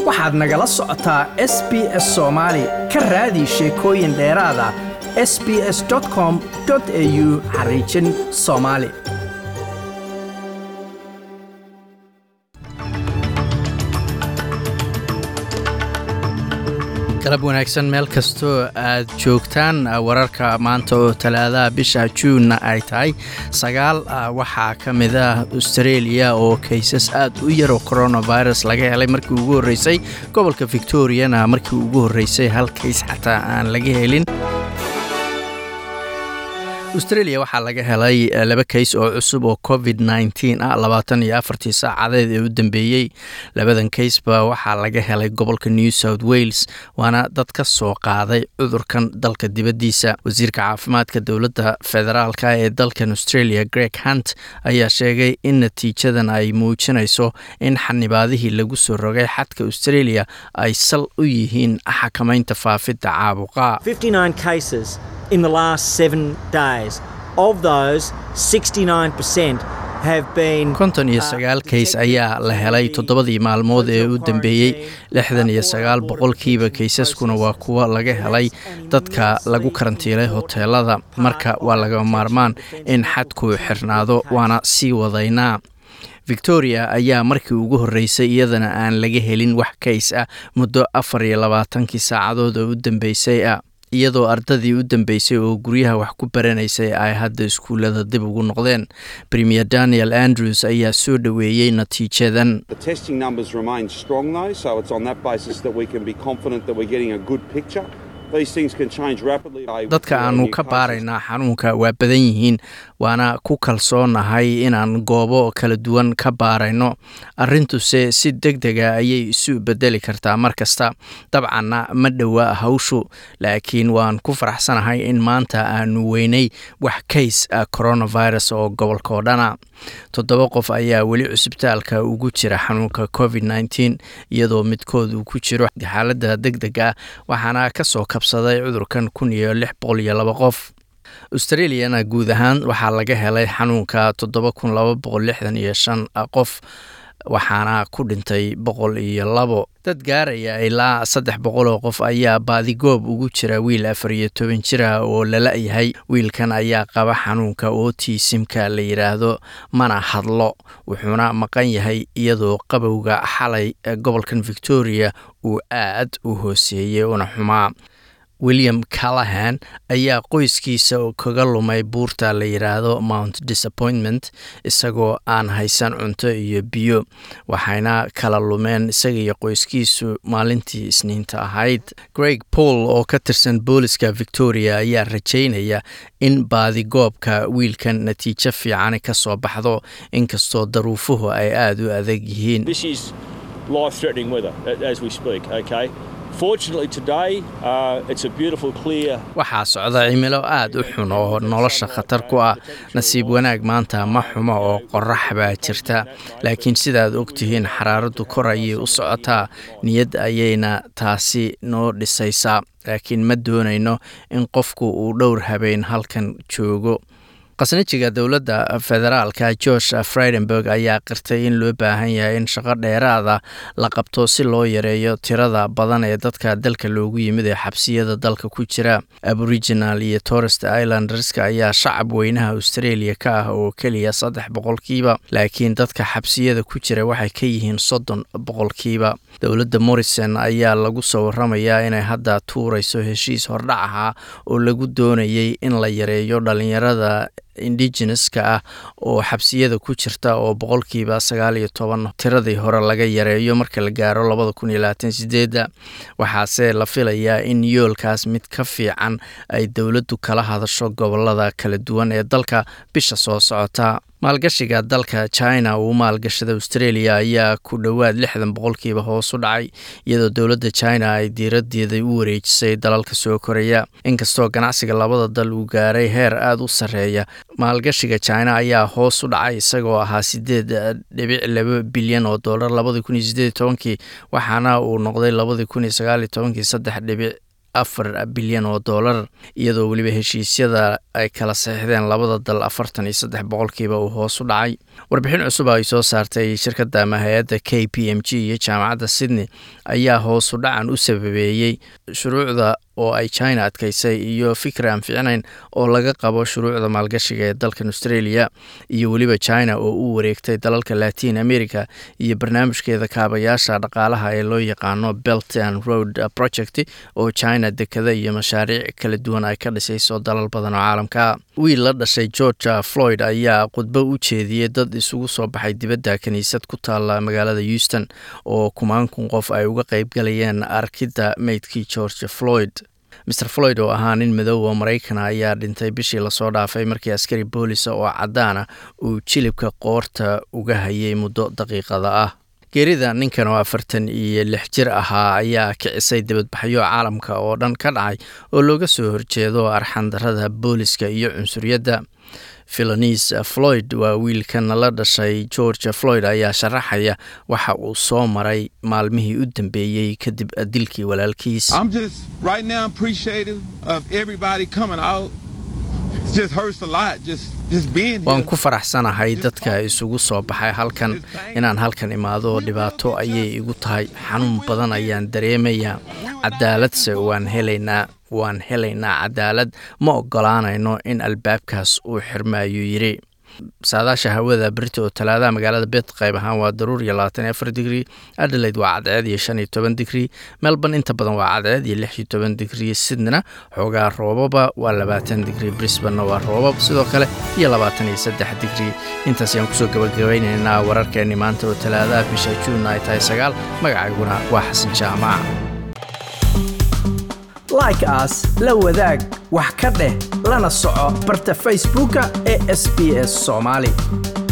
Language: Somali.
waxaad nagala socotaa s b s soomaali ka raadi sheekooyin dheeraada s b s com au xariijin soomaali galab wanaagsan meel kastoo aad joogtaan wararka maanta oo talaadaha bisha juunna ay tahay sagaal waxaa ka mid ah australia oo kaysas aad u yaroo coronavirus laga helay markii ugu horreysay gobolka victoriana markii ugu horreysay hal kays xataa aan laga helin australia waxaa laga helay laba kays oo cusub oo covid nteen ah labaatan iyo afartii saacadeed ee u dambeeyey labadan kaysba waxaa laga helay gobolka new south wales waana dad ka soo qaaday cudurkan dalka dibaddiisa wasiirka caafimaadka dowladda federaalka ee dalkan australia greg hunt ayaa sheegay in natiijadan ay muujinayso in xanibaadihii lagu soo rogay xadka australia ay sal u yihiin xakamaynta faafidda caabuqa in the last seven days. Of those, 69% have been. konton iyo sagaal kays ayaa la helay toddobadii maalmood ee u dambeeyey lixdan iyo sagaal boqolkiiba kaysaskuna waa kuwo laga helay dadka lagu karantiilay hoteelada marka waa laga maarmaan in xadku xirnaado waana sii wadaynaa victoria ayaa markii ugu horreysay iyadana aan laga helin wax kays ah muddo afar iyo labaatankii saacadood oo u dambeysay ah iyadoo ardadii u dambeysay oo guryaha wax ku baranaysay ay hadda iskuullada dib ugu noqdeen premier daniel andrews ayaa soo dhoweeyey natiijadan dadka aanu ka baaraynaa xanuunka waa badan yihiin waana ku kalsoonahay inaan goobo kala duwan ka baarayno arrintuse si deg dega ayay isu bedeli kartaa mar kasta dabcanna ma dhowa hawshu laakiin waan ku faraxsanahay in maanta aanu weynay wax kays coronavirus oo gobolka oo dhana toddoba qof ayaa weli cusbitaalka ugu jira xanuunka covid nteen iyadoo midkood uu ku jiro xaaladda deg deg ah waxaana kasoo kabsaday cudurkan kun iyo lix boqol iyo laba qof australiana guud ahaan waxaa laga helay xanuunka toddoba kun laba boqol lixdan iyo shan qof waxaana ku dhintay boqol iyo labo dad gaaraya ilaa saddex boqol oo qof ayaa baadigoob ugu jira wiil afar iyo toban jira oo lala-yahay wiilkan ayaa qaba xanuunka otisimka la yidhaahdo mana hadlo wuxuuna maqan yahay iyadoo qabowga xalay gobolkan victoria uu aad u hooseeyey una xumaa william callahan ayaa qoyskiisa kaga lumay buurta la yidhaahdo mount disappointment isagoo aan haysan cunto iyo biyo waxayna kala lumeen isaga iyo qoyskiisu maalintii isniinta ahayd greg paul oo ka tirsan booliska victoria ayaa rajaynaya in baadigoobka wiilkan natiijo fiicani ka soo baxdo inkastoo daruufuhu ay aada u adag yihiin waxaa socda cimilo aad u xun oo nolosha khatar ku ah nasiib wanaag maanta ma xumo oo qorax baa jirta laakiin sidaad ogtihiin xaraaraddu kor ayay u socotaa niyad ayayna taasi noo dhisaysaa laakiin ma doonayno in qofku uu dhowr habeen halkan joogo khasnajiga dowladda federaalka george fridenberg ayaa qirtay in loo baahan yahay in shaqo dheeraada la qabto si loo yareeyo tirada badan ee dadka dalka loogu yimid ee xabsiyada dalka ku jira aboriginal iyo torest islanderska ayaa shacab weynaha australia ka ah oo keliya saddex boqolkiiba laakiin dadka xabsiyada ku jira waxay ka yihiin soddon boqolkiiba dowladda morrison ayaa lagu soo waramayaa inay hadda tuurayso heshiis hordhac ahaa oo lagu doonayay in la yareeyo dhalinyarada indigeneska ah oo xabsiyada ku jirta oo boqolkiiba sagaal iyo toban tiradii hore laga yareeyo marka la gaaro labada kun iyo labaatan sideedda waxaase la filayaa in yoolkaas mid ka fiican ay dowladdu kala hadasho gobolada kala duwan ee dalka bisha soo socota maalgashiga dalka china uu maalgashada australia ayaa ku dhowaad lixdan boqolkiiba hoos u dhacay iyadoo dowladda china ay diiradeeda u wareejisay dalalka soo koraya inkastoo ganacsiga labada dal uu gaaray heer aada u sarreeya maalgashiga china ayaa hoos u dhacay isagoo ahaa sideed dhibic laba bilyan oo dollar labadii kun iyo sideed iyo tobankii waxaana uu noqday labadii kun iyo sagaal iyo tobankii saddex dhibic afar bilyan oo dollar iyadoo weliba heshiisyada ay kala saxiixdeen labada dal afartan iyo saddex boqolkiiba uu hoos u dhacay warbixin cusub ay soo saartay shirkadda ama hay-adda k p m g iyo jaamacadda sydney ayaa hoos u dhacan u sababeeyey shuruucda oo ay china adkaysay iyo fikri aan ficnayn oo laga qabo shuruucda maalgashiga ee dalkan australia iyo weliba china oo u wareegtay dalalka latin america iyo barnaamijkeeda kaabayaasha dhaqaalaha ee loo yaqaano belt and road project oo china dekada iyo mashaariic kala duwan ay ka dhisayso dalal badan oo caalamka wiil la dhashay georgia floyd ayaa khudbo u jeediyey dad isugu soo baxay dibadda kiniisad ku taala magaalada houston oo kumaan kun qof ay uga qaybgalayeen arkidda meydkii georgia floyd mer floyd oo ahaa nin madoowa maraykana ayaa dhintay bishii lasoo dhaafay markii askari boolisa oo caddaana uu jilibka qoorta uga hayay muddo daqiiqada ah geerida ninkan oo afartan iyo lix jir ahaa ayaa kicisay dibadbaxyo caalamka oo dhan ka dhacay oo looga soo horjeedo arxandarada booliska iyo cunsuriyadda philonis floyd waa wiilkan la dhashay georgia floyd ayaa sharaxaya waxa uu soo maray maalmihii u dambeeyey kadib dilkii walaalkiis waan ku faraxsanahay dadka isugu soo baxay halkan inaan halkan imaado dhibaato ayay igu tahay xanuun badan ayaan dareemayaa cadaaladse waan helaynaa waan helaynaa cadaalad ma ogolaanayno in albaabkaas uu xirma ayuu yidhi saadaasha hawada berita oo talaadaha magaalada bet qayb ahaan waa daruur iyo labaatan iyo afar digrii adelaide waa cadceed iyo shan iyo toban digrii melbourne inta badan waa cadceed iyo lix iyo toban digrii sydneyna xoogaa roobaba waa labaatan digrii brisbanna waa roobab sidoo kale iyo labaatan iyo saddex digrii intaas ayaan kusoo gabagabeynaynaa wararkeenni maanta oo talaadaha bisha juun ay tahay sagaal magacayguna waa xasan jaamac like aas la wadaag wax ka dheh lana soco barta facebooka ee sb s soomaali